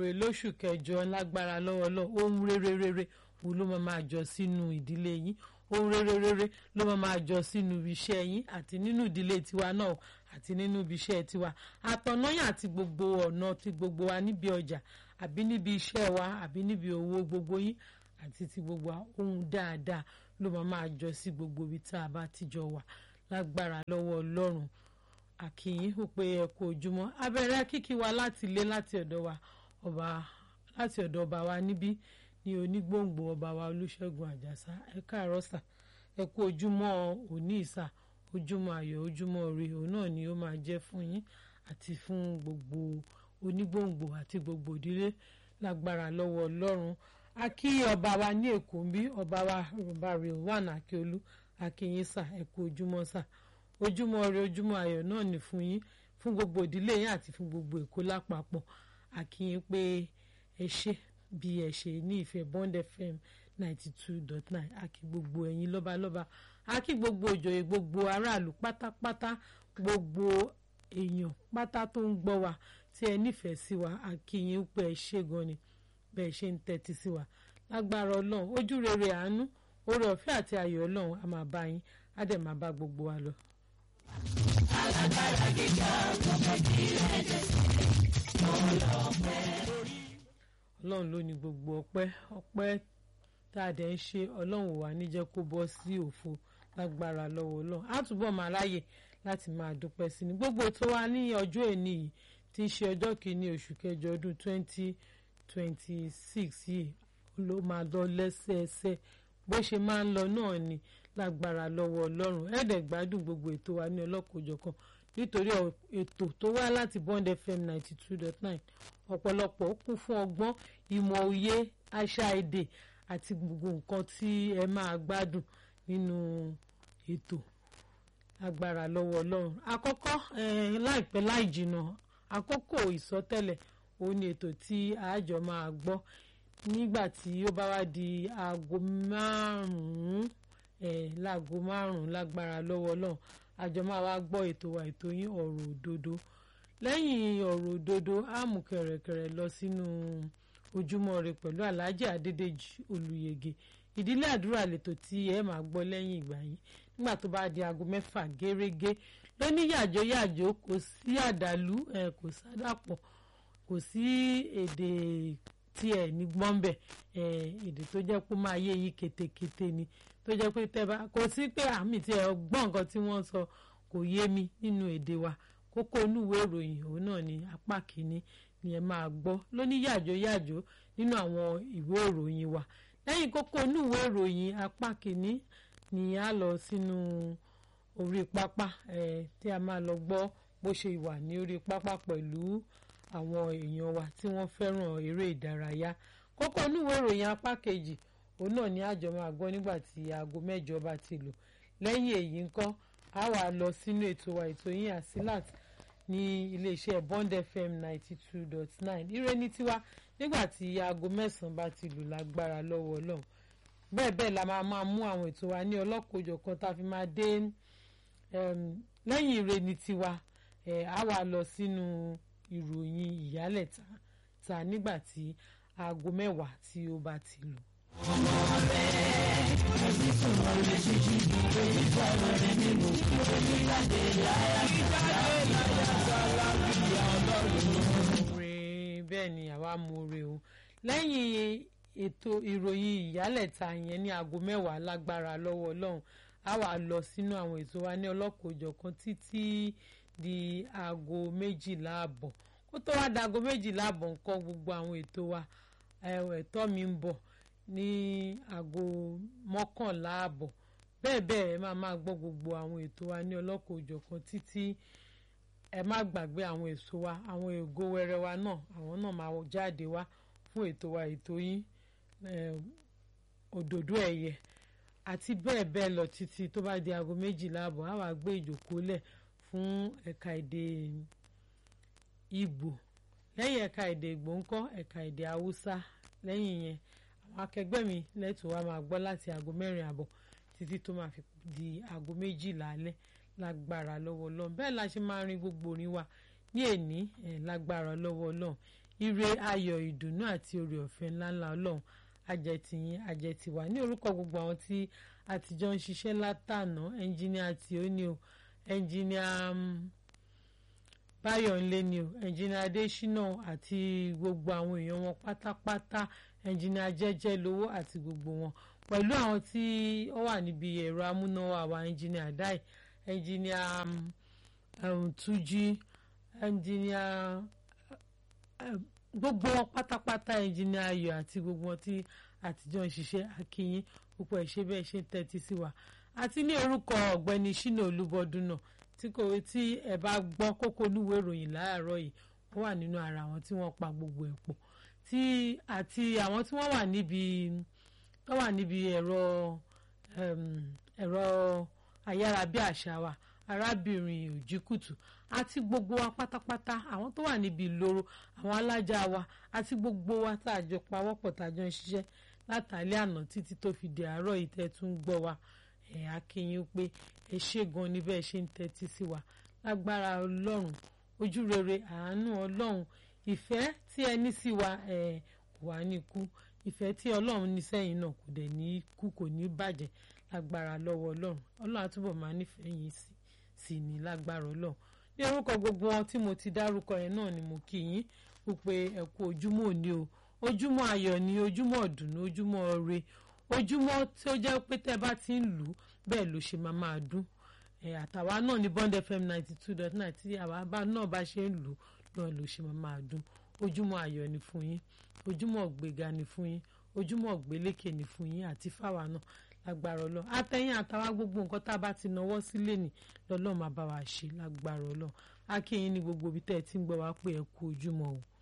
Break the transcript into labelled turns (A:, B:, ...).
A: rere lóṣù kẹjọ lágbára lọ́wọ́ lọ ohun rere rere wo ló máa máa jọ sínú ìdílé yín ohun rere rere ló máa máa jọ sínú iṣẹ́ yín àti nínú ìdílé tiwa náà àti nínú ibi iṣẹ́ tiwa àtọ̀nàyàn àti gbogbo ọ̀nà ti gbogbo wa níbi ọjà àbí níbi iṣẹ́ wa àbí níbi owó gbogbo yín àti ti gbogbo ohun dáadáa ló máa máa jọ sí gbogbo ibi tá a bá ti jọ wà lágbára lọ́wọ́ ọlọ́run àkìyín ó pé ẹ kú ojúmọ́ abẹ́rẹ́ kíkí wa láti ilé láti ọ̀dọ̀ wa ọba láti ọ̀dọ̀ ọba wa níbí ní onígbòǹgbò ọba wa olúṣẹ́gun àjàsá ẹ káàárọ̀ sà ẹ kú ojúmọ́ òní ìsà ojúmọ́ ayọ̀ ojúmọ́ ire òun náà ni ó máa jẹ́ fún yín àti fún gbogbo onígbòǹgbò àti gbogbo ìdílé lágbára lọ́wọ́ ọlọ́run a kí ọba wa ní èkó ń bí ọba wa ọba Rilwan Akíolú akínyín sà ẹ kú ojúmọ́ sà ojúmọ́ ire ojúmọ́ ayọ̀ náà ni fún yín fún gbogbo ìdílé yín àti fún gbogbo èkó lápapọ̀ akínyín pé ẹ ṣe bí ẹ ṣe ní ìfẹ́ Bond FM ninety two dot nine akí gbogbo ẹ̀yin lọ́balọ́ba akí gbogbo òjòyè gbogbo aráàlú pátápátá gbogbo èèyàn pátá tó ń gbọ́ wa tí ẹ nífẹ̀ẹ́ sí wa akínyín pé ẹ ṣe gan ni bẹ́ẹ̀ ṣe ń tẹ́tí sí wa lágbára ọlọ́run ojú rere àánú oore ọ̀fẹ́ àti ayọ̀ ọlọ́run a máa bá yín á dẹ̀ máa bá gbogbo wa lọ. alágbára gíga ọkọ̀ kí ẹ̀jẹ̀ ọlọ́run ló ní gbogbo ọpẹ́ ọpẹ́ tá a dẹ̀ ń ṣe ọlọ́run ò wá ní jẹ́ kó bọ́ sí òfo lágbára lọ́wọ́ ọlọ́run á túbọ̀ máa ráyè láti máa dúpẹ́ sí ni gbogbo tó wá ní ọjọ́ èní yìí tí í ṣe ọjọ́ kìíní oṣù kẹjọ ọdún twenty twenty six yìí ló máa lọ lẹ́sẹẹsẹ bó ṣe máa ń lọ náà ni lágbára lọ́wọ́ ọlọ́run ẹ̀ẹ́dẹ̀ gbádùn gbogbo ètò wa ní ọlọ́kọ̀ọ́jọ̀kan nítorí ètò tó wá láti Bond FM ninety two dot nine ọ̀pọ̀lọpọ̀ kún fún ọgbọ́n ìmọ̀ òye àṣà èdè àti gbogbo nǹkan tí ẹ máa gbádùn nínú ètò agbára lọ́wọ́ ọlọ́run àkọ́kọ́ láìpẹ́ láì jìnnà àkókò ìsọtẹ́lẹ̀ ó ní ètò tí àjọ máa gbọ́ nígbà tí ó bá wá di aago márùn-ún láago márùn-ún lágbára lọ́wọ́ ọlọ́run àjọ máa wá gbọ́ ètò wa ètò yín ọ̀rọ̀ òdodo lẹ́yìn ọ̀rọ̀ òdodo á mú kẹ̀rẹ̀kẹ̀rẹ̀ lọ sínú ojúmọ́ ire pẹ̀lú alhaji adédèjì olùyege ìdílé àdúrà lètò tí ẹ máa gbọ́ lẹ́yìn ìgbà yìí nígbà tó bá di aago mẹ́fà gẹ́rẹ́gẹ́ lóní yàjó yàjó kò sí àdàlú kò sádàpọ̀ kò sí èdè tí ẹ ní gbọ́nbẹ̀ èdè tó jẹ́ pé máa yé yí ketekete ni tó jẹ́ pé tẹ́ bá kò sí pé àmì tí ẹ gbọ́ nǹkan tí wọ́n sọ kò yé mi nínú èdè wa kókó onúwèé ìròyìn òun náà ni apá kìíní ni ẹ máa gbọ́ lóní yàjó yàjó nínú àwọn ìwé ìròyìn wa lẹ́yìn kókó onúwèé ìròyìn apá kìíní ni a lọ sínú orí pápá tí a máa lọ gbọ́ bó ṣe wà ní orí pápá pẹ̀lú àwọn èèyàn wa tí wọ́n fẹ́ràn eré ìdárayá kókó onúwèé ìròyìn apá kejì òun náà ni àjọ máa gbọ́ nígbà tí aago mẹ́jọ bá ti lò lẹ́yìn èyí ńkọ́ a wà lọ sínú ètò wa ètò yín àsílàt ní iléeṣẹ́ Bond FM ninety two dot nine ire ní tiwa nígbà tí aago mẹ́sàn-án bá ti lù lágbára lọ́wọ́ ọlọ́run bẹ́ẹ̀ bẹ́ẹ̀ la máa máa mú àwọn ètò wa ní ọlọ́kọ̀ọ́jọ̀ kan tá a fi máa dé lẹ́yìn ire ní tiwa a wà lọ sínú ìròyìn ìyálẹ̀ta ta nígbà tí aago mẹ́wàá tí ó bá ti lù ọmọ rẹ̀ ẹbí sọ̀rọ̀ lè ṣe jí bí èyí sọ̀rọ̀ rẹ̀ nínú ìròyìn jáde láyà jáde láyà sálábìyà ọlọ́run. bẹ́ẹ̀ ni àwa mú re o lẹ́yìn ètò ìròyìn ìyálẹ̀ta yẹn ní aago mẹ́wàá lágbára lọ́wọ́ ọlọ́run a wà lọ sínú àwọn ètò wa ní ọlọ́kọ̀ọ́jọ̀kan títí di aago méjìlá àbọ̀ kó tó wá di aago méjìlá àbọ̀ nǹkan gbogbo àwọn ètò wa ẹ̀tọ́ mi ń bọ̀ ní aago mọ́kànlá àbọ̀ bẹ́ẹ̀ bẹ́ẹ̀ ẹ máa máa gbọ́ gbogbo àwọn ètò wa ní ọlọ́kọ̀ òjọ̀kan títí ẹ má gbàgbé àwọn èso wa àwọn ègo wẹrẹ wa náà àwọn náà máa jáde wá fún ètò wa ètò yín òdòdó ẹ̀yẹ àti bẹ́ẹ̀ bẹ́ẹ̀ lọ títí tó bá di aago méjìlá àbọ̀ á wàá gbé ìjókòó lẹ̀ fún ẹ̀ka èdè Ìgbò lẹ́yìn ẹ̀ka èdè Ìgbò ńkọ́ ẹ̀ka èdè Haúsá lẹ́yìn yẹn àwọn akẹgbẹ́ mi lẹ́tọ̀ọ́ wa máa gbọ́ láti aago mẹ́rin àbọ̀ títí tó máa fi di aago méjìlá alẹ́ lágbára lọ́wọ́ Ọlọ́run bẹ́ẹ̀ la ṣe máa rin gbogbo orin wa ní èní lágbára lọ́wọ́ Ọlọ́run ire ayọ̀ ìdùnnú àti oore ọ̀fẹ́ ńláńlá ọlọ́run ajẹtìyín ajẹtìwá ní orúkọ gbogbo àwọn tí àtijọ́ ń ṣiṣẹ́ látànà ẹnjìníà tí ó ní o ẹnjìníà báyọ̀nlé ni o ẹnjìníà adésínà àti gbogbo àwọn èèyàn wọn pátápátá ẹnjìníà jẹ́jẹ́ lówó àti gbogbo wọn pẹ̀lú àwọn tí ó wà níbi ẹ̀rọ amúnáwá wa ẹnjìníà dáì ẹnjìníà túnjí ẹnjìníà gbogbo wọn pátápátá ẹnjìníà ayọ̀ àti gbogbo wọn tí àtijọ́ ń ṣiṣẹ́ akínyín púpọ̀ ẹ̀ ṣe bẹ́ẹ̀ ṣe ń tẹ́tí sí wa àti ní orúkọ ọ̀gbẹ́ni ṣínà olúbọdún náà tí kò tí ẹ bá gbọ́ kókó olúwèé ìròyìn láàárọ̀ yìí wọ́n wà nínú ara àwọn tí wọ́n pa gbogbo ẹ̀ pọ̀ tí àti àwọn tí wọ́n wà níbi tó wà níbi ẹ̀rọ ẹ̀rọ ayárabíàṣá wa arábìnrin òjìkùtù àti gbogbo wa pátápátá àwọn tó wà níbi ìloro àwọn alájà wa àti gbogbo wa tá a jọ pawọ́pọ̀ tá a jọ ń ṣiṣẹ́ látàlẹ́ àná títí tó fi di àárọ̀ yìí tẹ́ tún gbọ́ wa ẹ̀ akínyìn pé ẹ ṣé gan ni bẹ́ẹ̀ ṣe ń tẹ́tí sí wa lágbára ọlọ́run ojú rere àánú ọlọ́run ìfẹ́ tí ẹ ní sí wa ẹ̀ kò wá ní kú ìfẹ́ tí ọlọ́run ní sẹ́yìn náà kò dẹ̀ ní kú kò ní bàjẹ́ lágbára lọ́wọ́ ọlọ́run ọlọ́run àtúbọ̀ máa nífẹ̀ẹ́ yín sí sí ní lágbára ọlọ́run ní orúkọ gbogbo wọn tí mo ti dárúkọ yẹn náà ni mo kí yín wípé ẹ kú ojúmọ́ òní o ojúmọ́ ayọ̀ ni ojúmọ́ ọ̀dùnnú ojúmọ́ ire ojúmọ́ tí ó jẹ́ pé tẹ́ bá ti ń lù ú bẹ́ẹ̀ ló ṣe máa máa dún àtàwa náà ní Bond FM ninety two dot nine tí àwa bá náà bá ṣe ń lù ú náà ló ṣe máa máa dún ojúmọ́ ayọ̀ ni fún yín ojúmọ́ ọ̀gbéga ni fún yín ojúmọ́ ọ̀gbélékè ni fún yín àti fáwa náà lágbára ọlọ́run àtẹ̀yìn àtàwa gbogbo nǹkan tá a bá ti náwó sílé ní lọ́lọ́run máa bá wa ṣe lágbára ọlọ́run akínyìn ní gbogbo ibi tẹ́ ẹ ti ń gbọ́ wá pé ẹ kú ojúmọ́ o